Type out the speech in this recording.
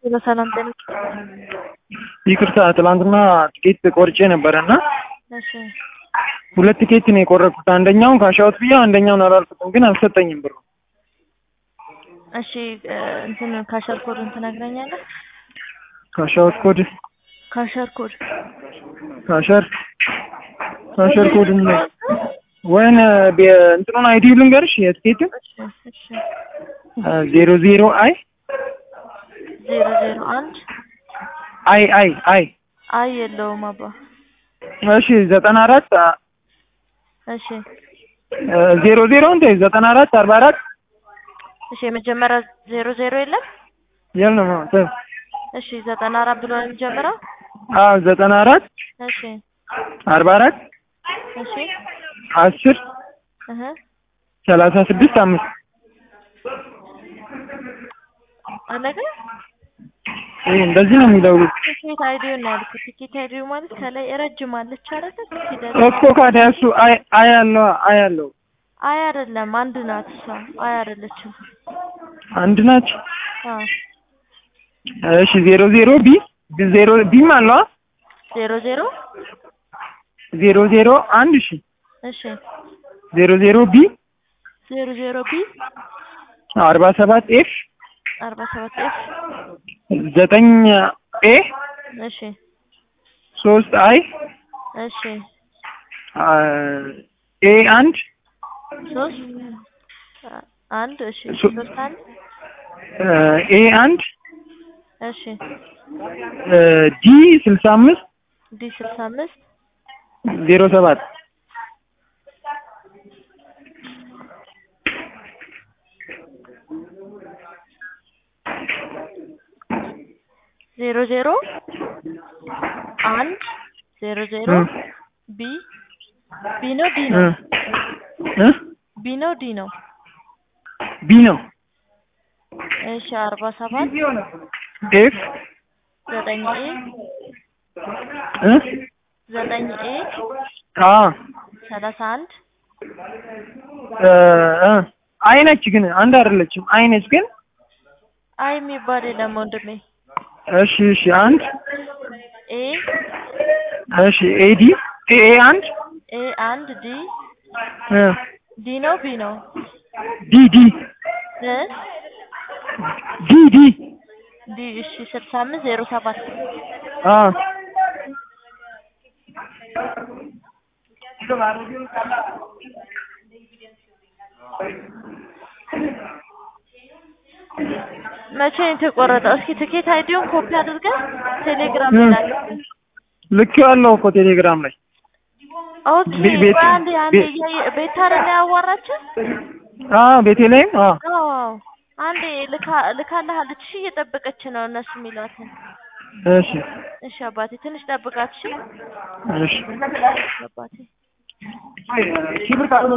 በሰላም ጤና ይቅርታ ትላንትና ትኬት ቆርጬ ነበረ እና እሺ ሁለት ቲኬት ነው የቆረጥኩት። አንደኛውን ካሻውት ብዬ አንደኛውን አላልኩትም፣ ግን አልሰጠኝም ብሩ። እሺ እ እንትን ካሸር ኮድን ትነግረኛለህ? ካሻውት ኮድ ካሸር ኮድ ካሸር ካሸር ኮድ ነው ወይን እንትኑን አይዲ ልንገርሽ የትኬቱን እሺ እሺ ዜሮ ዜሮ አይ ዜሮ ዜሮ አንድ አይ አይ አይ አይ የለውም አባ እሺ ዘጠና አራት እሺ ዜሮ ዜሮ እንደ ዘጠና አራት አርባ አራት እሺ የመጀመሪያ ዜሮ ዜሮ የለም የለም ተው። እሺ ዘጠና አራት ብሎ ነው የሚጀምረው አዎ ዘጠና አራት እሺ አርባ አራት እሺ አስር እህ ሰላሳ ስድስት አምስት አለቀ ይሄ እንደዚህ ነው የሚለው ቲኬት አይዲውን ነው ያልኩት ቲኬት አይዲው ማለት ከላይ ረጅም አለች አይደል ፊደል እኮ ካዲያ እሱ አይ አይ አለው አይ አለው አይ አይደለም አንድ ናት እሷ አይ አይደለችም አንድ ናቸው። አዎ እሺ ዜሮ ዜሮ ቢ ዜሮ ቢም አለው ዜሮ ዜሮ ዜሮ ዜሮ አንድ እሺ እሺ ዜሮ ዜሮ ቢ ዜሮ ዜሮ ቢ አርባ ሰባት ኤፍ አርባ ሰባት ኤፍ ዘጠኝ ኤ እሺ ሶስት አይ እሺ ኤ አንድ ሶስት አ- አንድ እሺ ሶ- ሶስት አንድ ኤ አንድ እሺ ዲ ስልሳ አምስት ዲ ስልሳ አምስት ዜሮ ሰባት ዜሮ ዜሮ አንድ ዜሮ ዜሮ ቢ ቢ ነው ዲ ነው ቢ ነው ዲ ነው ቢ ነው እሺ አርባ ሰባት ኤፍ ዘጠኝ ኤ ዘጠኝ ኤ አ ሰላሳ አንድ አይ ነች ግን አንድ አይደለችም። አይ ነች ግን አይ የሚባል የለም ወንድሜ እሺ እሺ አንድ ኤ እሺ ኤዲ ኤ አንድ ኤ አንድ ዲ እ ዲ ነው ቢ ነው ዲ ዲ እ ዲ ዲ ዲ እሺ ስልሳ አምስት ዜሮ ሰባት አ መቼ ነው የተቆረጠው? እስኪ ትኬት አይዲውን ኮፒ አድርገህ ቴሌግራም እ ላይ ልክ ያለው እኮ ቴሌግራም ላይ ኦኬ ቤ- ቤት- ቆይ አንዴ አንዴ ቤት- እያየ ቤት አይደለ ያዋራችን? አ ቤቴ ላይም አ አዎ አንዴ ልካ ልካልሃለች። እሺ እየጠበቀች ነው እነሱ የሚሏትን። እሺ እሺ አባቴ ትንሽ ጠብቃት። እሺ እሺ አባቴ